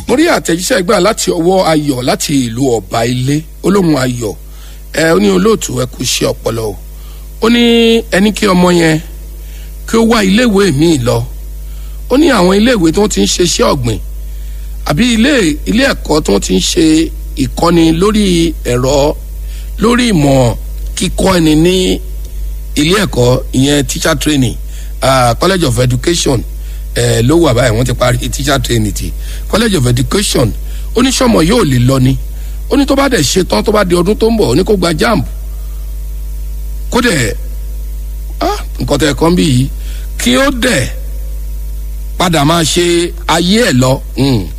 mo rí àtẹ̀jíṣẹ́ gbà láti ọwọ́ ayọ̀ láti ìlú ọ̀bà ilé olóhùn ayọ̀ ẹ ó ní olóòtú ẹ kú ṣe ọpọlọ o ó ní ẹni kí ọmọ yẹn kí ó wá iléèwé míì lọ ó ní àwọn iléèwé tó ti ń ṣe iṣẹ́ ọ̀gbìn àbí ilé ilé ẹ̀kọ́ tó ti ń ṣe ìkọ́ni lórí ẹ̀rọ lórí ìmọ̀ kíkọ́ ẹni ní ilé ẹ̀kọ́ ìyẹn teacher training uh, college of education uh, ló wà báyìí wọ́n ti parí teacher training ti college of education oníṣọ́mọ yóò lè lọ ni ó ní tó bá dẹ̀ ṣe tán tó bá di ọdún tó ń bọ̀ ó ní kó gba jamb kó dẹ̀ ah nǹkan tẹ̀ kàn bí yìí kí ó dẹ̀ padà máa ṣe ayé ẹ̀ lọ. Mm